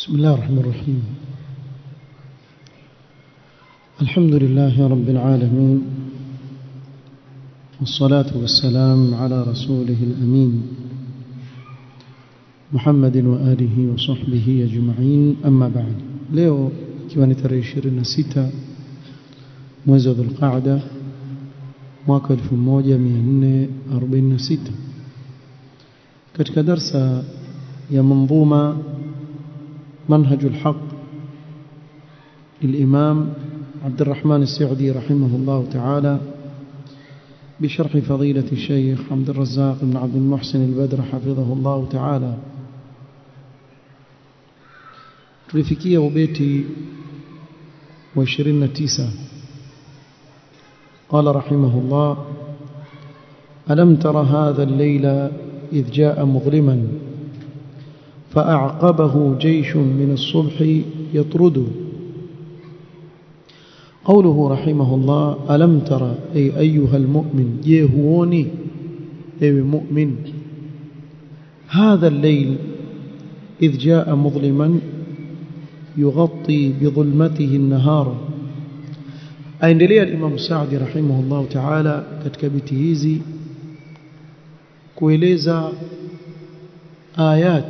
بسم الله الرحمن الرحيم الحمد لله رب العالمين والصلاة والسلام على رسوله الأمين محمد وآله وصحبه أجمعين أما بعد leo ikiwa ni tarehe 26 mwezi wa Dhulqaada mwaka 1446 katika darsa ya manzuma منهج الحق للإمام عبد الرحمن السعدي رحمه الله تعالى بشرح فضيلة الشيخ عبد الرزاق بن عبد المحسن البدر حفظه الله تعالى tulifikia ubeti wa 29 قال رحمه الله ألم تر هذا الليل إذ جاء مظلما فأعقبه جيش من الصبح يطرد قوله رحمه الله ألم ترى أي أيها المؤمن يهوني أي مؤمن هذا الليل إذ جاء مظلما يغطي بظلمته النهار aendelea Imam Saadi rahimahullah ta'ala katika biti hizi kueleza ayat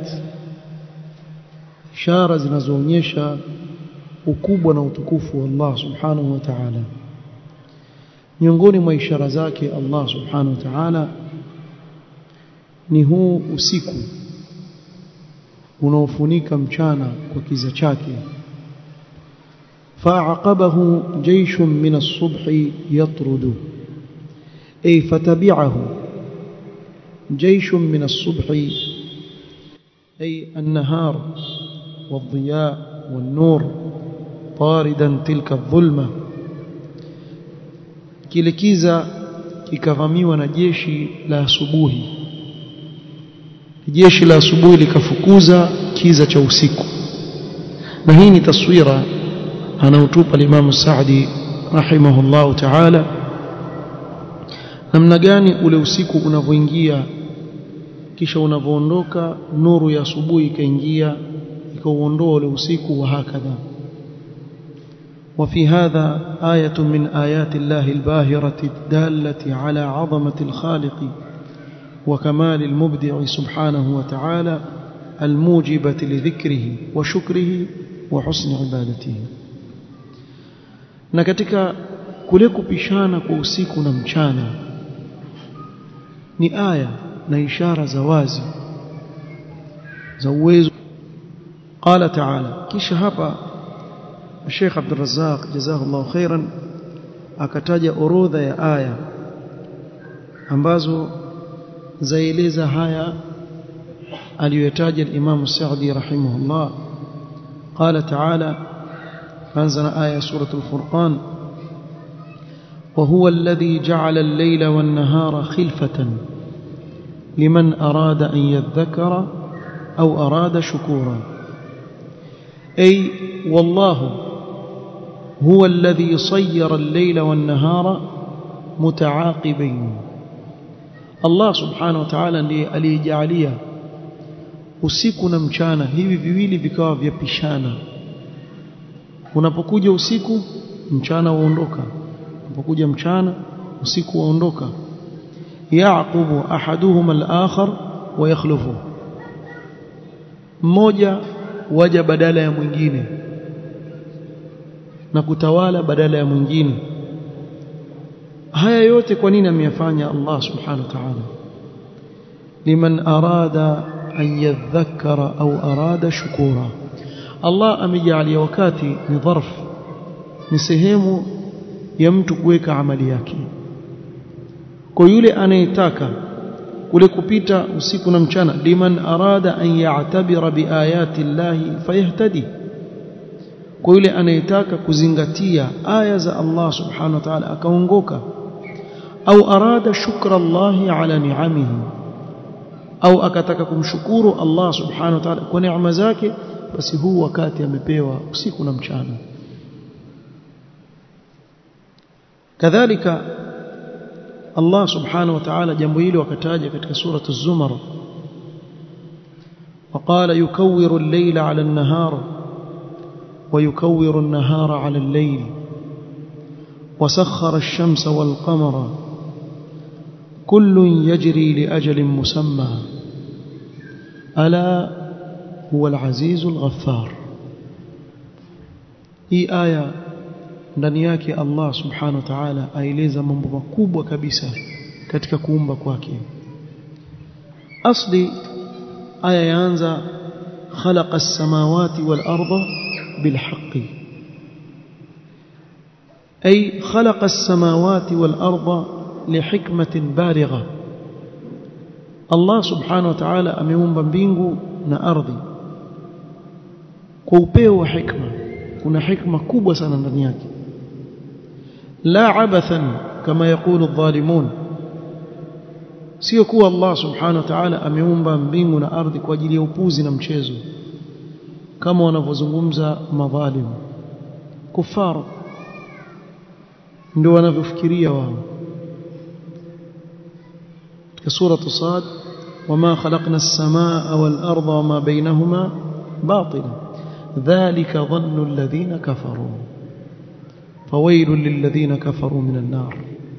ishara zinazoonyesha ukubwa na utukufu wa Allah subhanahu wa ta'ala miongoni mwa ishara zake Allah subhanahu wa ta'ala ni huu usiku unaofunika mchana kwa kiza chake فأعقبه جيش من الصبح يطرد أي فتبعه جيش من الصبح أي النهار والضياء والنور طاردا تلك الظلمة kile kiza kikavamiwa na jeshi la asubuhi jeshi la asubuhi likafukuza kiza cha usiku na hii ni taswira anaotupa Imam Saadi rahimahullahu ta'ala namna gani ule usiku unavyoingia kisha unavyoondoka nuru ya asubuhi ikaingia ikauondoa ule usiku wa hakadha وفي هذا آية من آيات الله الباهرة الدالة على عظمة الخالق وكمال المبدع سبحانه وتعالى الموجبة لذكره وشكره وحسن عبادته na katika kule kupishana kwa usiku na mchana ni aya na ishara za wazi za uwezo قال تعالى kisha hapa Sheikh Abdul Razzaq jazahullahu khairan akataja orodha ya aya ambazo zaeleza haya aliyotaja al-Imam Sa'di rahimahullah قال تعالى فانزل آية سورة الفرقان وهو الذي جعل الليل والنهار خلفة لمن أراد أن يذكر أو أراد شكورا أي والله هو الذي صير الليل والنهار متعاقبين الله سبحانه وتعالى ndiye aliyejalia usiku na mchana hivi viwili vikawa vyapishana unapokuja usiku mchana uondoka unapokuja mchana usiku waondoka yaqubu ahaduhuma al-akhar wa yakhlufu mmoja waja badala ya mwingine na kutawala badala ya mwingine haya yote kwa nini ameyafanya Allah subhanahu wa ta'ala liman arada an yadhakkara au arada shukura Allah amejalia wakati ni dharf ni sehemu ya mtu kuweka amali yake kwa yule anayetaka kule kupita usiku na mchana liman arada an ya'tabira biayati llahi fayahtadi kwa yule anayetaka kuzingatia aya za Allah subhanahu wa ta'ala akaongoka au arada shukra Allahi ala ni'amihi au akataka kumshukuru Allah subhanahu wa ta'ala kwa neema zake basi huu wakati amepewa usiku na mchana kadhalika Allah subhanahu wa ta'ala jambo hili wakataja katika suratu az-zumar وقال يكور الليل على النهار ويكور النهار على الليل وسخر الشمس والقمر كل يجري لأجل مسمى ألا هو العزيز الغفار hii aya ndani yake Allah subhanahu wa ta'ala aeleza mambo makubwa kabisa katika kuumba kwake asli aya yaanza khalaqa as-samawati wal arda bil haqqi ay khalaqa as-samawati wal arda li hikmatin baligha Allah subhanahu wa ta'ala ameumba mbingu na ardhi kwa upeo wa hikma kuna hikma kubwa sana ndani yake la abathan kama yakulu adh-dhalimun sio kuwa Allah subhanahu wa ta'ala ameumba mbingu na ardhi kwa ajili ya upuzi na mchezo kama wanavyozungumza madhalim kufar ndio wanavyofikiria wao katika sura Sad wama khalaqna as-samaa wal arda wama bainahuma batila dhalika dhannu alladhina kafaru fawailul lilladhina kafaru minan nar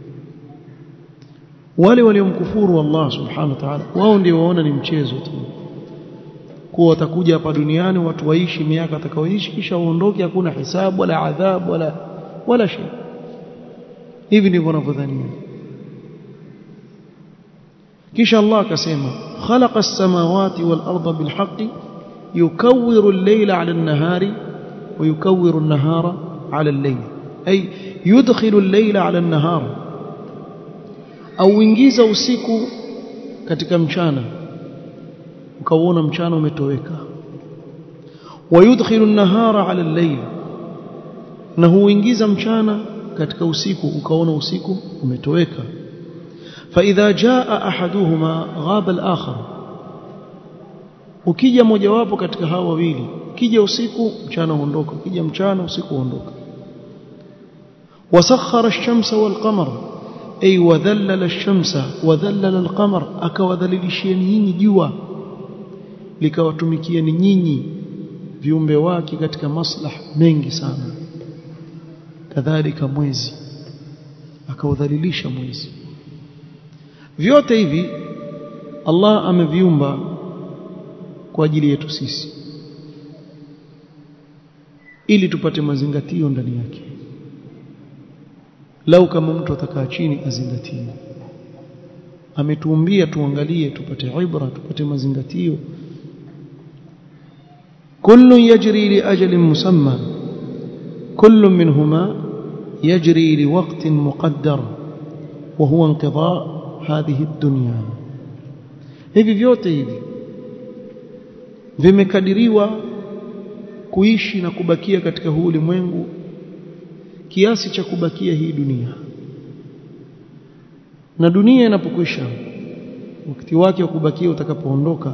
wale waliomkufuru Allah subhanahu wa ta'ala wao ndio waona ni mchezo tu kuwa watakuja hapa duniani watu waishi miaka atakaoishi kisha waondoke hakuna hisabu wala adhabu wala wala shay hivi ndivyo wanavyodhania kisha Allah akasema khalaqa as-samawati wal arda bil haqqi yukawwiru al-layla 'ala an-nahari wa yukawwiru an-nahara 'ala al-layl ay yudkhilu al-layla 'ala an-nahara au uingiza usiku katika mchana ukauona mchana umetoweka wayudkhilu an-nahara 'ala al-layl na huingiza mchana katika usiku ukaona usiku umetoweka فإذا جاء أحدهما غاب الآخر ukija mojawapo katika hao wawili kija usiku mchana uondoka kija mchana usiku uondoka wasakhara ash-shamsa wal-qamara ay wadhallala ash-shamsa wadhallala al-qamar akawadhalilishieni nyinyi jua likawatumikieni nyinyi viumbe wake katika maslah mengi sana kadhalika mwezi akaudhalilisha mwezi vyote hivi Allah ameviumba kwa ajili yetu sisi ili tupate mazingatio ndani yake lau kama mtu atakaa chini azingatie ametuumbia tuangalie tupate ibra tupate mazingatio kullu yajri li ajalin musamma kullu minhuma yajri li waqtin muqaddar wa huwa inqidha hadhihi dunya hivi vyote hivi vimekadiriwa kuishi na kubakia katika huu ulimwengu kiasi cha kubakia hii dunia na dunia inapokwisha wakati wake wa kubakia utakapoondoka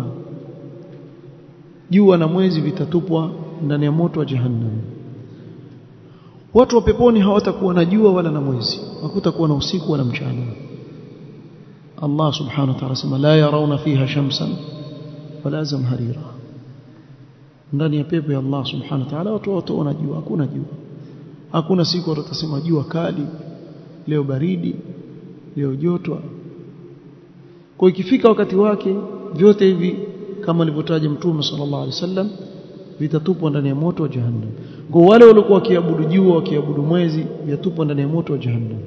jua na mwezi vitatupwa ndani ya moto wa jahannam watu wa peponi hawatakuwa na jua wala na mwezi hakutakuwa na usiku wala mchana Allah subhanahu wa ta'ala sema la yarawna fiha shamsan wala zamharira ndani ya pepo ya Allah subhanahu wa ta'ala watu wataona jua hakuna jua hakuna siku watasema jua kali leo baridi leo joto kwa ikifika wakati wake vyote hivi kama alivyotaja mtume sallallahu alaihi wasallam vitatupwa ndani ya moto wa jahannam kwa wale waliokuwa wakiabudu jua wakiabudu mwezi vitatupwa ndani ya moto wa jahannam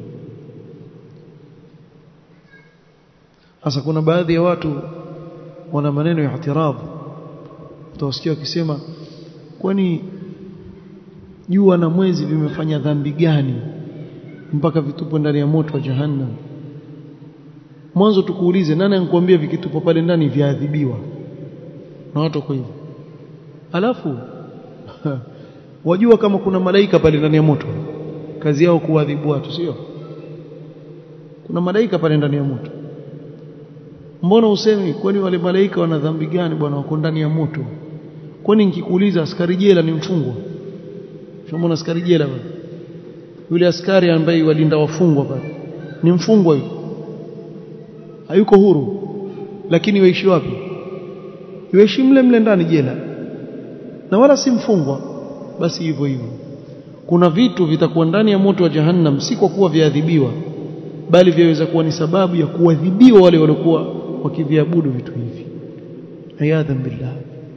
Sasa kuna baadhi ya watu wana maneno ya ihtiradh. Utawasikia wakisema kwani jua na mwezi vimefanya dhambi gani mpaka vitupwe ndani ya moto wa jahannam? Mwanzo tukuulize nani anakuambia vikitupwa pale ndani viadhibiwa? Na watu kwa hivyo. Alafu wajua kama kuna malaika pale ndani ya moto. Kazi yao kuadhibu watu, sio? Kuna malaika pale ndani ya moto. mbona usemi kwani wale malaika wana dhambi gani bwana wako ndani ya moto kwani nikikuuliza askari jela ni mfungwa shomona askari jela bwana yule askari ambaye walinda wafungwa pale ni mfungwa yule hayuko huru lakini waishi wapi yuishi mle mle ndani jela na wala si mfungwa basi hivyo hivyo kuna vitu vitakuwa ndani ya moto wa jahannam si kwa kuwa viadhibiwa bali vyaweza kuwa ni sababu ya kuadhibiwa wale waliokuwa wakiviabudu vitu hivi ayadhan billah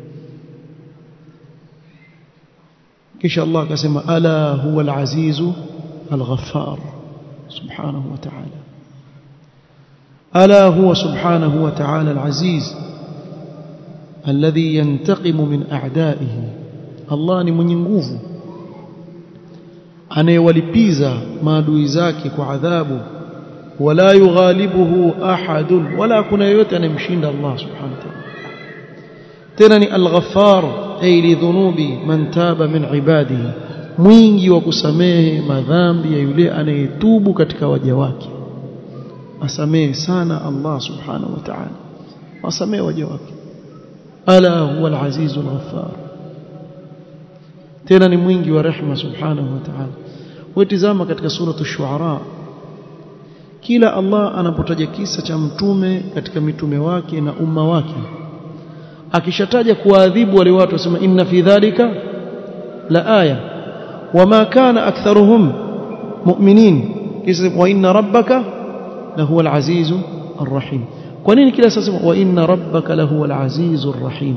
kisha Allah akasema ala huwa al-azizu al-ghaffar subhanahu wa ta'ala ala huwa subhanahu wa ta'ala al-aziz alladhi yantaqimu min a'da'ihi Allah ni mwenye nguvu anayewalipiza maadui zake kwa adhabu wala yughalibuhu ahadun wala kuna yoyote anemshinda Allah subhanahu wa ta'ala tena ni al-ghaffar ay li dhunubi man taba min ibadihi mwingi wa kusamehe madhambi ya yule anayetubu katika waja wake asamehe sana Allah subhanahu wa ta'ala asamehe waja wake ala huwa al-aziz al-ghaffar tena ni mwingi wa rehma subhanahu wa ta'ala wetizama katika sura ash-shu'ara kila Allah anapotaja kisa cha mtume katika mitume wake na umma wake akishataja kuadhibu wale watu wasema inna fi dhalika la aya wama kana aktharuhum mu'minin kisa wa inna rabbaka lahuwa al-azizu ar-rahim kwa nini kila sasa wa inna rabbaka lahuwa al-azizu ar-rahim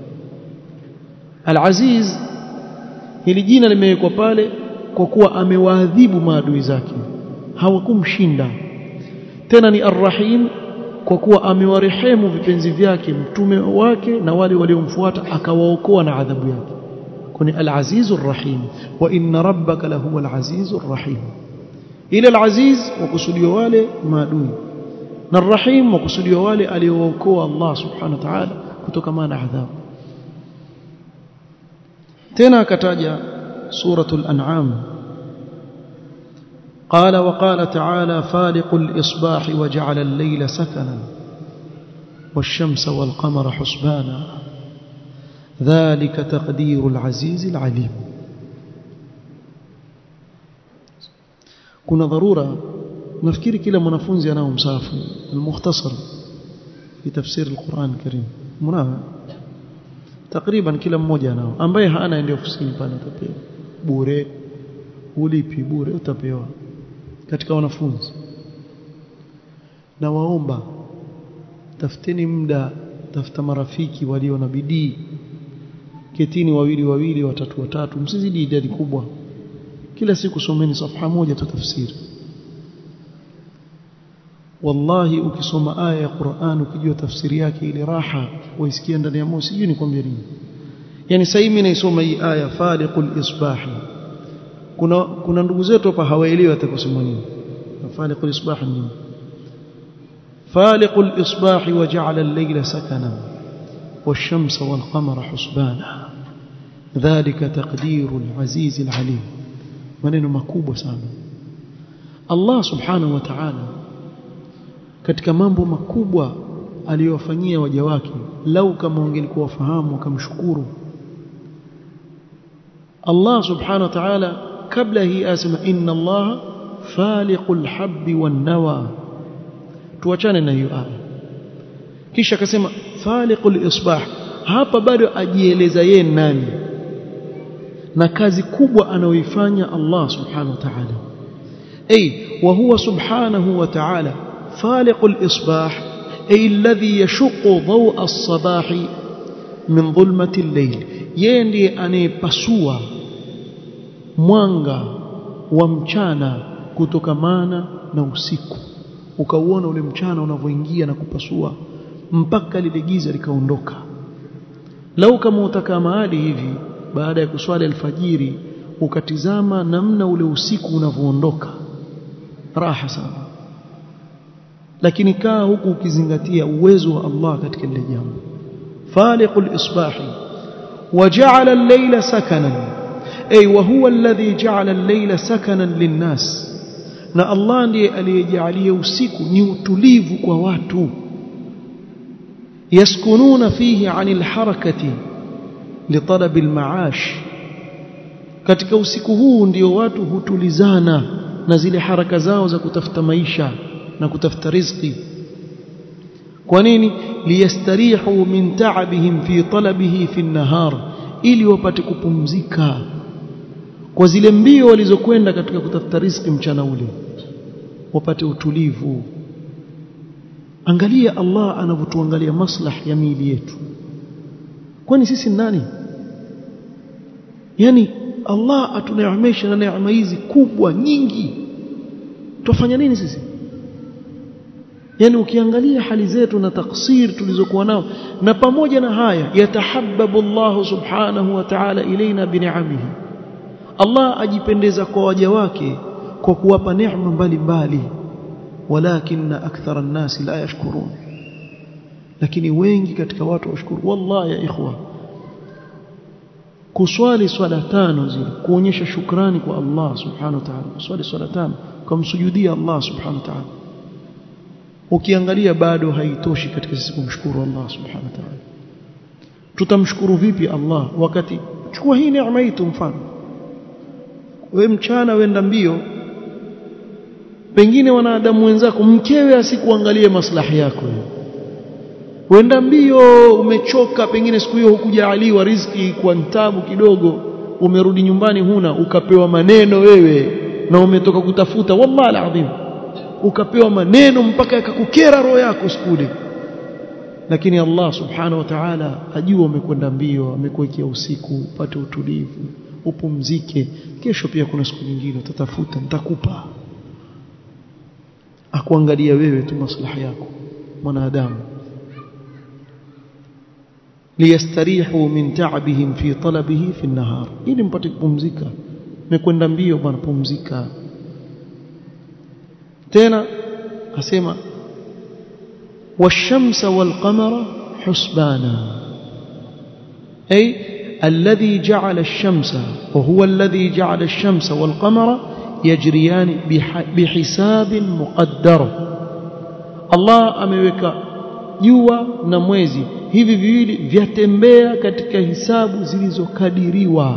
al-aziz hili jina limewekwa pale kwa kuwa amewaadhibu maadui zake hawakumshinda tena ni ar-rahim kwa kuwa amewarehemu vipenzi vyake mtume wake na wale waliomfuata akawaokoa na adhabu yake kuni al-azizu ar-rahim wa inna rabbaka lahuwa al-azizu ar-rahim ila al-aziz wakusudiwa wale maadui na ar-rahim wakusudiwa wale aliowaokoa Allah subhanahu wa ta'ala kutokana na adhabu tena akataja suratul an'am قال وقال تعالى فالق الإصباح وجعل الليل سكنا والشمس والقمر حسبانا ذلك تقدير العزيز العليم kuna dharura nafikiri kila mwanafunzi anao msafu المختصر في تفسير القرآن الكريم mnao takriban kila mmoja anao ambaye hana ende ofisini pale utapewa bure ulipi bure utapewa katika wanafunzi na waomba tafuteni muda tafuta marafiki walio na bidii ketini wawili wawili watatu watatu msizidi idadi kubwa kila siku someni safha moja tu tafsiri wallahi ukisoma aya ya Qur'an ukijua tafsiri yake ile raha waisikia ndani ya moyo sijui nikwambie nini yani sasa mimi naisoma hii aya faliqul isbahi kuna kuna ndugu zetu hapa hawaelewi atakusema nini faliqul isbah nini faliqul isbah waja'ala al-layla sakana wash-shamsa wal-qamara husbana dhalika taqdiru al-aziz al-alim maneno makubwa sana Allah subhanahu wa ta'ala katika mambo makubwa aliyowafanyia waja wake lau kama wangelikuwa wafahamu wakamshukuru Allah subhanahu wa ta'ala kabla hii asema inna Allah faliqul habbi wan nawa tuachane na hiyo aya kisha akasema faliqul isbah hapa bado ajieleza yeye nani na kazi kubwa anayoifanya Allah subhanahu wa ta'ala ay wa huwa subhanahu wa ta'ala faliqul isbah ay alladhi yashuqqu daw'a as-sabah min dhulmati al-layl yeye ndiye anayepasua mwanga wa mchana kutokamana na usiku ukauona ule mchana unavyoingia na kupasua mpaka lile giza likaondoka lau kama utakaa mahali hivi baada ya kuswali alfajiri ukatizama namna ule usiku unavyoondoka raha sana lakini kaa huku ukizingatia uwezo wa Allah katika lile jambo faliqul isbahi waja'ala al-layla sakanan ay wa huwa alladhi ja'ala al-layla sakanan lin-nas na Allah ndiye aliyejalia usiku ni utulivu kwa watu yaskununa fihi 'anil harakati litalab al-ma'ash katika usiku huu ndio watu hutulizana na zile haraka zao za kutafuta maisha na kutafuta riziki kwa nini liyastarihu min ta'abihim fi talabihi fi an-nahar ili wapate kupumzika kwa zile mbio walizokwenda katika kutafuta riziki mchana ule wapate utulivu angalia Allah anavyotuangalia maslah ya miili yetu kwani sisi nani yani Allah atuneemesha na neema hizi kubwa nyingi tufanya nini sisi yani ukiangalia hali zetu na taksir tulizokuwa nao na pamoja na haya yatahabbabu Allah subhanahu wa ta'ala ilaina bini'amihi Allah ajipendeza kwa waja wake kwa kuwapa neema mbalimbali walakin akthara an-nas la yashkurun lakini wengi katika watu washukuru wallahi ya ikhwa kuswali swala tano zile kuonyesha shukrani kwa Allah subhanahu wa ta'ala swali swala tano kumsujudia Allah subhanahu wa ta'ala ukiangalia bado haitoshi katika sisi kumshukuru Allah subhanahu wa ta'ala tutamshukuru vipi Allah wakati chukua hii neema hii mfano we mchana wenda mbio pengine wanadamu wenzako mkewe asikuangalie maslahi yako wenda mbio umechoka pengine siku hiyo hukujaaliwa riziki kwa ntabu kidogo umerudi nyumbani huna ukapewa maneno wewe na umetoka kutafuta wallahi alazim ukapewa maneno mpaka yakakukera roho yako sikule lakini Allah subhanahu wa ta'ala ajua umekwenda mbio amekuwekea usiku upate utulivu upumzike kesho pia kuna siku nyingine utatafuta nitakupa akuangalia wewe tu maslahi yako mwanadamu liyastarihu min ta'bihim fi talabihi fi an-nahar ili mpate kupumzika mekwenda mbio bwana pumzika tena asema والشمس والقمر حسبانا أي الذي جعل الشمس وهو الذي جعل الشمس والقمر يجريان بحساب مقدر الله ameweka jua na mwezi hivi viwili vyatembea katika hisabu zilizokadiriwa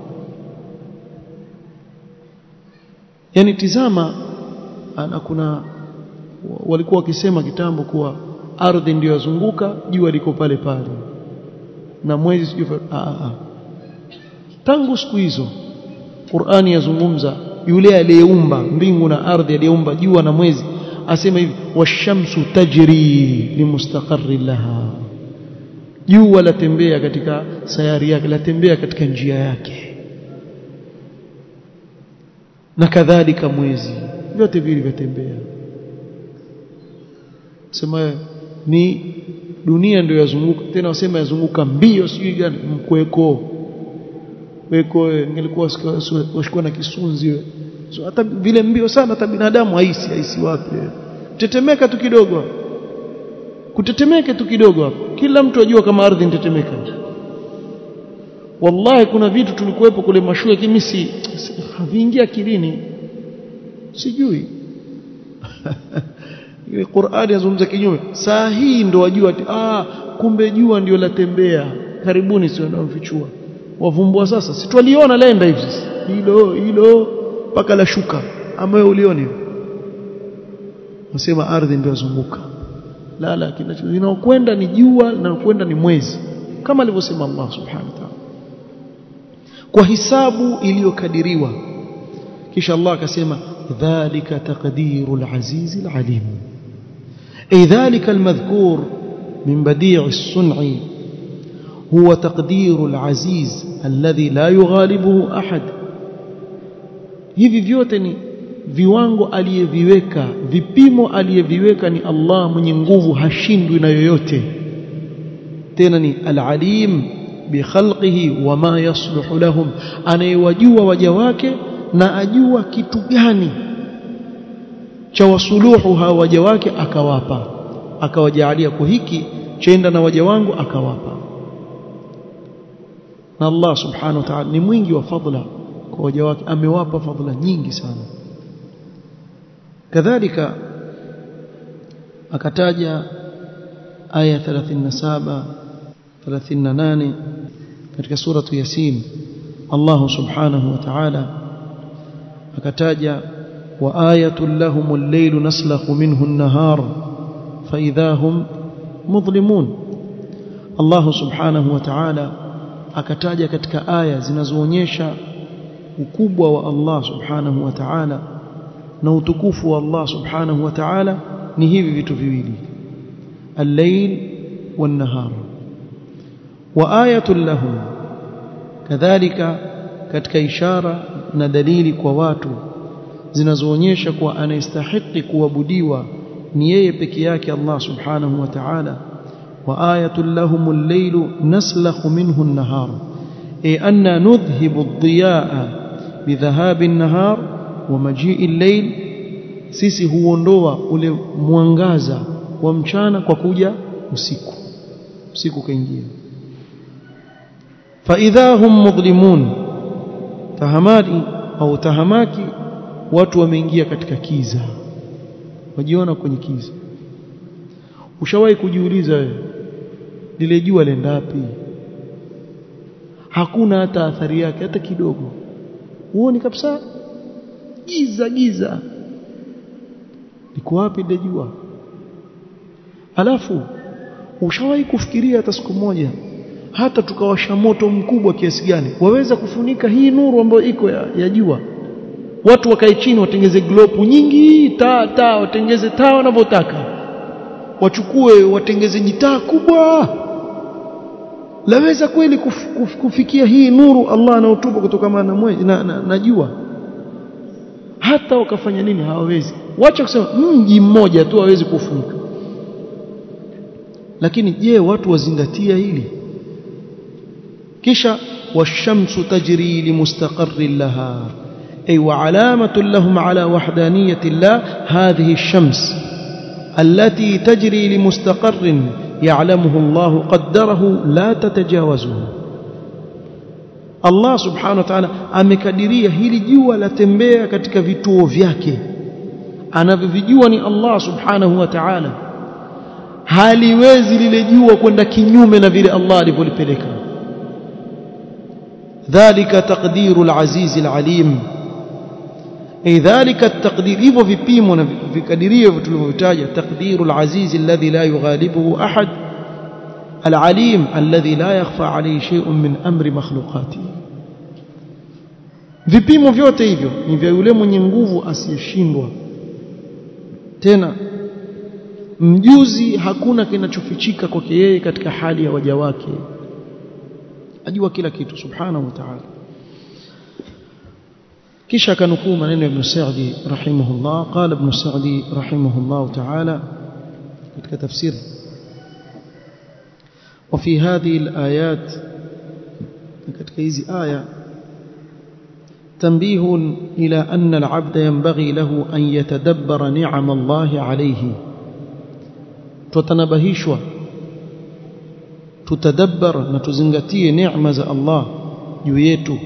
yani tizama ana kuna walikuwa wakisema kitambo kuwa ardhi ndiyo yazunguka jua liko pale pale na mwezi sijui tangu siku hizo Qur'ani yazungumza yule aliyeumba mbingu na ardhi aliyeumba jua na mwezi asema hivi washamsu tajri limustaqarri laha jua latembea katika sayari yake latembea katika njia yake na kadhalika mwezi vyote vile vyatembea sema ni dunia ndio yazunguka tena wasema yazunguka mbio sijui gani mkweko weko ngelikuwa washikwa na kisunzi so, hata vile mbio sana hata binadamu haisi haisi wapi tetemeka tu kidogo kutetemeka tu kidogo hapo kila mtu ajua kama ardhi inatetemeka wallahi kuna vitu tulikuwepo kule mashule kimi si haviingia akilini sijui ile Qur'ani yazungumza kinyume saa hii ndo wajua ah kumbe jua ndio latembea karibuni sio ndio mfichua wavumbua sasa si twaliona laenda hivi hilo hilo mpaka la shuka ama wewe ulioni nasema ardhi ndio yazunguka la la kinachokwenda ni jua na kwenda ni mwezi kama alivyosema Allah subhanahu wa ta'ala kwa hisabu iliyokadiriwa kisha Allah akasema dhalika taqdirul azizil alim ay dhalika almadhkur min badi' as-sun'i هو تقدير العزيز الذي لا يغالبه أحد hivi vyote ni viwango aliyeviweka vipimo aliyeviweka ni Allah mwenye nguvu hashindwi na yoyote tena ni al-alim bi khalqihi wama yasluhu lahum anayewajua waja wake na ajua kitu gani cha wasuluhu hawa waja wake akawapa akawajalia kwa hiki chenda na waja wangu akawapa na Allah subhanahu wa ta'ala ni mwingi wa fadla kwa waja wake amewapa fadla nyingi sana kadhalika akataja aya 37 38 katika suratu yasin Allah subhanahu wa ta'ala akataja wa ayatul lahumul laylu naslakhu minhu an-nahar fa idha hum mudhlimun Allah subhanahu wa ta'ala akataja katika aya zinazoonyesha ukubwa wa Allah subhanahu wa ta'ala na utukufu wa Allah subhanahu wa ta'ala ni hivi vitu viwili al-layl wan-nahar wa ayatun lahum kadhalika katika ishara na dalili kwa watu zinazoonyesha kuwa anayestahiki kuabudiwa ni yeye peke yake Allah subhanahu wa ta'ala wa ayatul lahumul laylu naslakhu minhu an-nahar ay anna nudhhibu ad-diyaa bidhahabi an-nahar wa maji'i al-layl sisi huondoa ule mwangaza wa mchana kwa kuja usiku usiku kaingia fa idha hum mudlimun tahamadi au tahamaki watu wameingia katika kiza wajiona kwenye kiza ushawahi kujiuliza wewe lile jua lenda wapi hakuna hata athari yake hata kidogo huoni kabisa giza giza liko wapi lile jua alafu ushawahi kufikiria hata siku moja hata tukawasha moto mkubwa kiasi gani waweza kufunika hii nuru ambayo iko ya, ya jua watu wakae chini watengeze glopu nyingi taa taa watengeze taa wanavyotaka wachukue watengeze jitaa kubwa laweza kweli kuf, kuf, kufikia hii nuru Allah anaotupa kutokana na mwezi na, na, na jua hata wakafanya nini hawawezi wacha kusema mji mmoja tu hawezi kufunika lakini je watu wazingatia hili kisha washamsu tajri limustaqarrin laha أي وعلامة لهم على وحدانية الله هذه الشمس التي تجري لمستقر يعلمه الله قدره لا تتجاوزه Allah subhanahu wa ta'ala amekadiria hili jua latembea katika vituo vyake anavyovijua ni Allah subhanahu wa ta'ala haliwezi lile jua kwenda kinyume na vile Allah alivyolipeleka dhalika taqdirul azizil alim أي ذلك التقدير hivyo vipimo na vikadirio tulivyotaja تقدير العزيز الذي لا يغالبه أحد العليم الذي لا يخفى عليه شيء من أمر مخلوقاته vipimo vyote hivyo ni vya yule mwenye nguvu asiyeshindwa tena mjuzi hakuna kinachofichika kwake yeye katika hali ya waja wake ajua kila kitu subhanahu wa ta'ala kisha kanukuu maneno ya Ibn Sa'di rahimahullah qala Ibn Sa'di rahimahullah ta'ala katika tafsir وفي هذه الآيات katika hizi aya تنبيه إلى أن العبد ينبغي له أن يتدبر نعم الله عليه تتنبهشوا تتدبر نتزنغتي نعمة الله يويته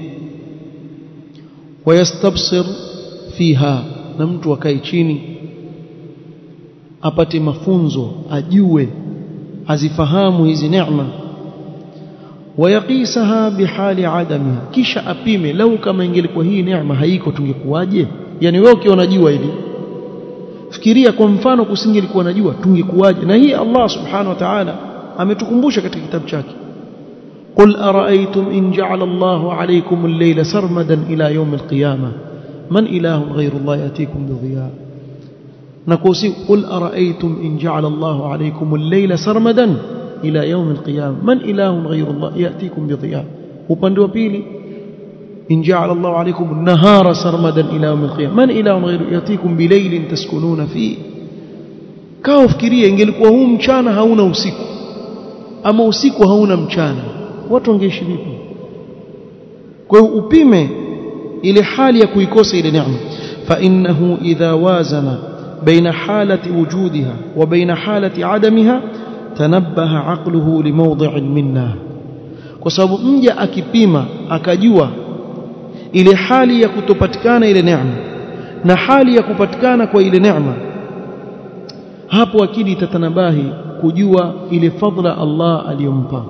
ويستبصر فيها na mtu akae chini apate mafunzo ajue azifahamu hizi neema wayaqisaha bihali adamiha kisha apime lau kama ingelikuwa hii neema haiko tungekuwaje yani wewe ukiona jua hili fikiria kwa mfano kusingelikuwa na jua tungekuwaje na hii Allah subhanahu wa ta'ala ametukumbusha katika kitabu chake قل أرأيتم إن جعل الله عليكم الليل سرمدا إلى يوم القيامة من إله غير الله يأتيكم بضياء نقوسي قل أرأيتم إن جعل الله عليكم الليل سرمدا إلى يوم القيامة من إله غير الله يأتيكم بضياء وبندوا بيلي إن جعل الله عليكم النهار سرمدا إلى يوم القيامة من إله غير يأتيكم بليل تسكنون فيه kao fikiria ingelikuwa huu mchana hauna usiku ama usiku hauna mchana watu wangeishi vipi kwa hiyo upime ile hali ya kuikosa ile neema fa innahu idha wazana baina halati wujudiha wa baina halati adamiha tanabbaha aqluhu limawdi'in minna kwa sababu mja akipima akajua ile hali ya kutopatikana ile neema na hali ya kupatikana kwa ile neema hapo akili itatanabahi kujua ile fadla Allah aliyompa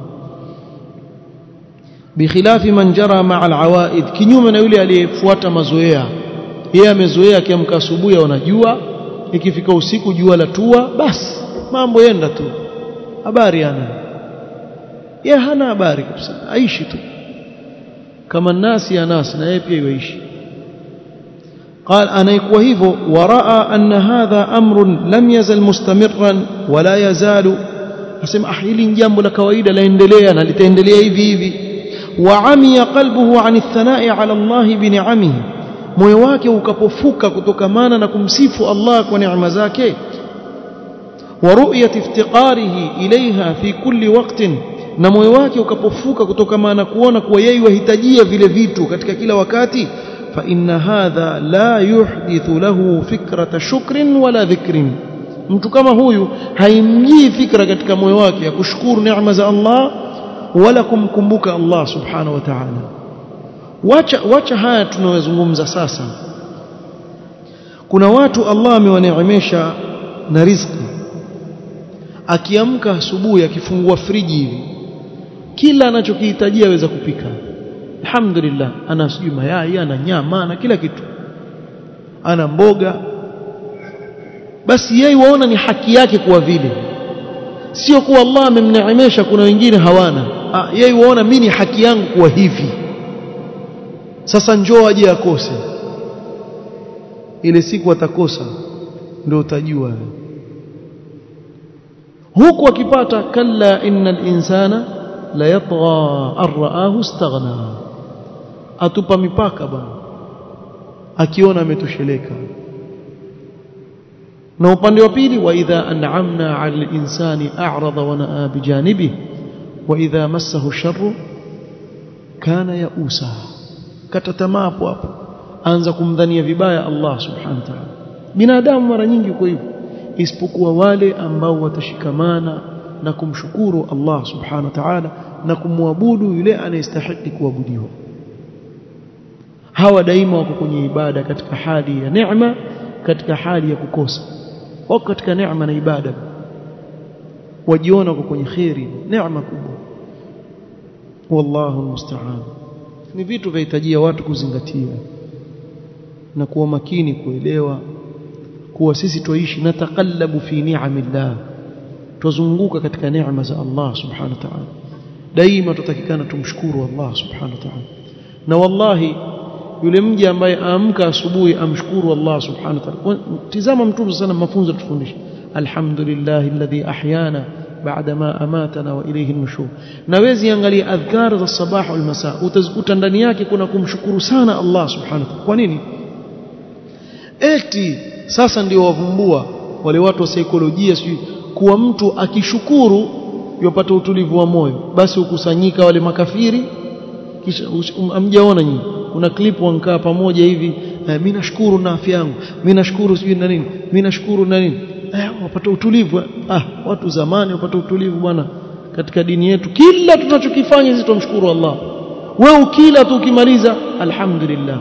bikhilafi man jara ma'a alawaid kinyume na yule aliyefuata mazoea yeye amezoea akiamka asubuhi anajua ikifika usiku jua la tua basi mambo yenda tu habari ana yeye hana habari kabisa aishi tu kama nasi ya nasi na yeye pia yuishi قال أنا يكوى هيفو ورأى أن هذا أمر لم يزل مستمرا ولا يزال أسمع أحيلي جنب لكويد ليندليا لتندليا هيفي هيفي وعمي قلبه عن الثناء على الله بنعمه moyo wake ukapofuka kutokamana na kumsifu Allah kwa neema zake wa ru'yat iftiqarihi ilaiha fi kulli waqtin na moyo wake ukapofuka kutokamana na kuona kuwa yeye wahitajia vile vitu katika kila wakati fa inna hadha la yuhdithu lahu fikrata shukrin wala dhikrin mtu kama huyu haimjii fikra katika moyo wake ya kushukuru neema za Allah wala kumkumbuka Allah subhanahu wa ta'ala wacha wacha haya tunayozungumza sasa kuna watu Allah amewaneemesha na riziki akiamka asubuhi akifungua friji hivi kila anachokihitajia aweza kupika alhamdulillah ana sijui mayai ana nyama ana kila kitu ana mboga basi yeye waona ni haki yake kuwa vile sio kuwa Allah amemneemesha kuna wengine hawana ah, yeye waona mimi ni haki yangu kuwa hivi sasa njoo aje akose ile siku atakosa ndio utajua huku akipata kalla innal insana la yatgha arraahu istaghna atupa mipaka bwana akiona ametosheleka na upande wa pili wa idha an'amna 'ala al-insani a'rada wa na'a bijanibihi wa idha massahu sharru kana ya'usa kata tamaa hapo hapo anza kumdhania vibaya Allah subhanahu wa ta'ala binadamu mara nyingi uko hivyo isipokuwa wale ambao watashikamana na kumshukuru Allah subhanahu wa ta'ala na kumwabudu yule anayestahili kuabudiwa hawa daima wako kwenye ibada katika hali ya neema katika hali ya kukosa wako katika neema na ibada wajiona wako kwenye khairi neema kubwa wallahu musta'an ni vitu vyahitajia watu kuzingatia na kuwa makini kuelewa kuwa sisi tuishi na taqallabu fi ni'amillah tuzunguka katika neema za Allah subhanahu wa ta'ala daima tutakikana tumshukuru Allah subhanahu wa ta'ala na wallahi yule mja ambaye aamka asubuhi amshukuru Allah subhanahu wa ta'ala tizama mtume sana mafunzo tufundisha alhamdulillah alladhi ahyana baada ma amatana wa ilayhi nushur na wezi angalia adhkar za sabah wal masa utazikuta ndani yake kuna kumshukuru sana Allah subhanahu wa ta'ala kwa nini eti sasa ndio wavumbua wale watu wa saikolojia sijui kuwa mtu akishukuru yopata utulivu wa moyo basi ukusanyika wale makafiri kisha amjaona nyinyi kuna clip wankaa pamoja hivi eh, mimi nashukuru na afya yangu mimi nashukuru sijui na nini mimi nashukuru na nini eh, wapata utulivu ah watu zamani wapata utulivu bwana katika dini yetu kila tunachokifanya sisi tumshukuru Allah wewe ukila tu ukimaliza alhamdulillah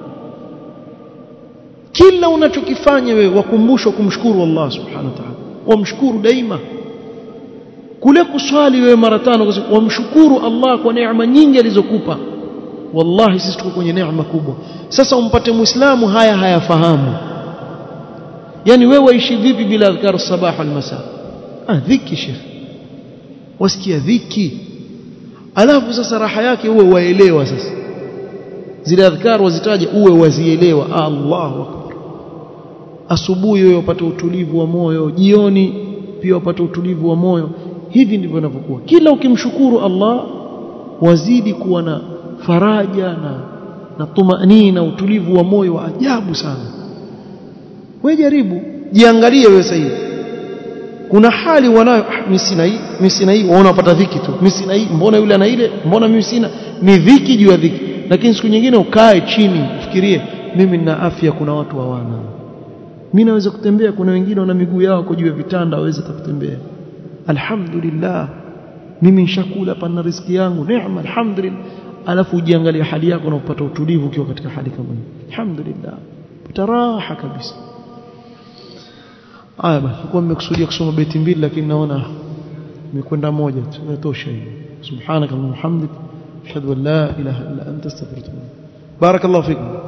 kila unachokifanya wewe wakumbushwa kumshukuru Allah subhanahu wa ta'ala wamshukuru daima kule kuswali wewe mara tano wamshukuru Allah kwa neema nyingi alizokupa wallahi sisi tuko kwenye neema kubwa sasa umpate muislamu haya hayafahamu yani wewe waishi vipi bila adhkar sabah wal masa ah dhiki sheikh wasikia dhiki alafu sasa raha yake uwe waelewa sasa zile adhkar wazitaja uwe wazielewa Allahu akbar asubuhi wewe upate utulivu wa moyo jioni pia upate utulivu wa moyo hivi ndivyo inavyokuwa kila ukimshukuru Allah wazidi kuwa na faraja na na tumaini na utulivu wa moyo wa ajabu sana wewe jaribu jiangalie wewe sasa hivi kuna hali wanayo ah, mimi sina hii mimi sina hii waona unapata dhiki tu mimi sina hii mbona yule ana ile mbona mimi sina ni dhiki juu ya dhiki lakini siku nyingine ukae chini ufikirie mimi nina afya kuna watu hawana mimi naweza kutembea kuna wengine wana miguu yao kwa juu ya vitanda hawezi kutembea alhamdulillah mimi nishakula pana riziki yangu neema alhamdulillah alafu ujiangalie hali yako na upata utulivu ukiwa katika hali kama hii alhamdulillah raha kabisa aya basi kwa nimekusudia kusoma beti mbili lakini naona nimekwenda moja tu inatosha hiyo subhanaka wa bihamdik ashhadu an la ilaha illa anta astaghfiruka barakallahu fikum